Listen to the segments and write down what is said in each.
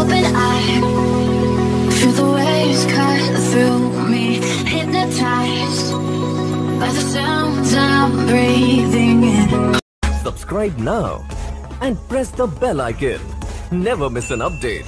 open eye. Feel the waves cut through me, hypnotized by the sounds I'm breathing in. Subscribe now and press the bell icon. Never miss an update.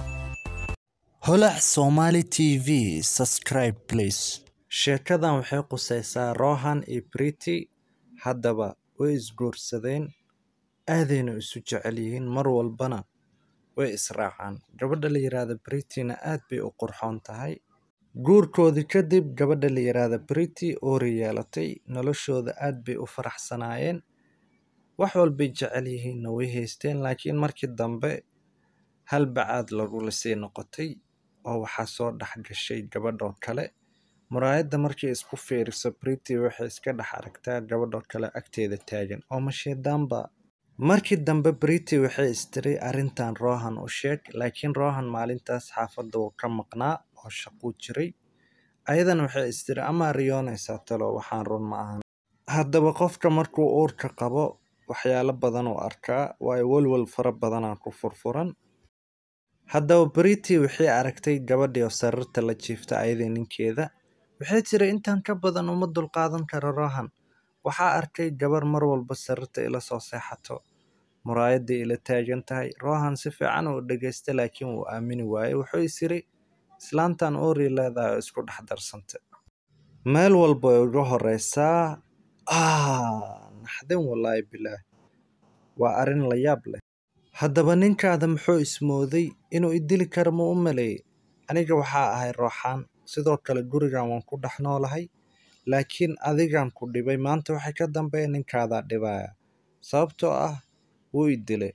holac somali t v subscribe please sheekadan waxay qusaysaa rohan iyo briti haddaba way isguursadeen aadayna isu jecel yihiin mar walbana way israacaan gabadha la yidhaahda britina aad bay u qurxoon tahay guurkoodii kadib gabadha la yidhaahda briti oori yeelatay noloshooda aad bay u faraxsanaayeen wax walbay jecel yihiinna way haysteen laakiin markii dambe hal bacaad lagula sii noqotay oo waxaa soo dhex gashay gabadhoo kale muraayadda markay isku fiiriso briti waxay iska dhex aragtaa gabadhoo kale agteeda taagan oo mashiidaanba markii dambe briti waxay istiri arrintan rohan u sheeg laakiin rohan maalintaas xaafadda wuu ka maqnaa oo shaquu jiray ayadana waxay istiri amaa riyoonaysaa talo waxaan run ma ahan haddaba qofka markuu uurka qabo waxyaalo badan uu arkaa waayo welwel fara badanaa ku furfuran haddaba briti waxay aragtay gabadhii oo sariirta la jiifta ayadii ninkeeda waxay tiri intaan ka badan uma dulqaadan karo rohan waxaa arkay gabar mar walba sariirta ila soo seexato muraayaddii ila taagan tahay rohan si fiican uu dhegaysta laakiin wuu aamini waayey wuxuu is yiri islaantan oori leedahay oo isku dhex darsanta meel walba way uga horeysaa ah naxdin wallaahi bilaah waa arrin la yaab leh haddaba ninkaada muxuu ismooday inuu idili karo ma u maleeyey aniga waxaa ahay rooxaan sidoo kale gurigan waan ku dhex noolahay laakiin adigan ku dhibay maanta waxay ka dambeeya ninkaadaa dhibaya sababtoo ah wuu i dilay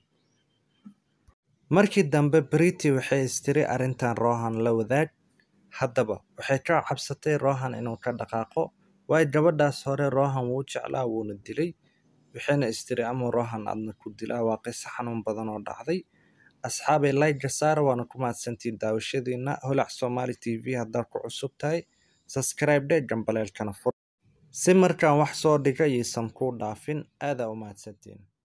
markii dambe briti waxay istiri arrintan rohan la wadaag haddaba waxay ka cabsatay rohan inuu ka dhaqaaqo waayo gabadhaas hore rohan wuu jeclaa wuuna dilay waxayna istiri ama rohan adna ku dilaa waa qiso xanuun badan oo dhacday asxaabay layga saara waana ku mahadsantiin daawashadiina holac somali t v haddaad ku cusub tahay subscribe dhe gambaleelkana fur si markaan wax soo dhiga yaysan kuu dhaafin aadaa u mahadsantiin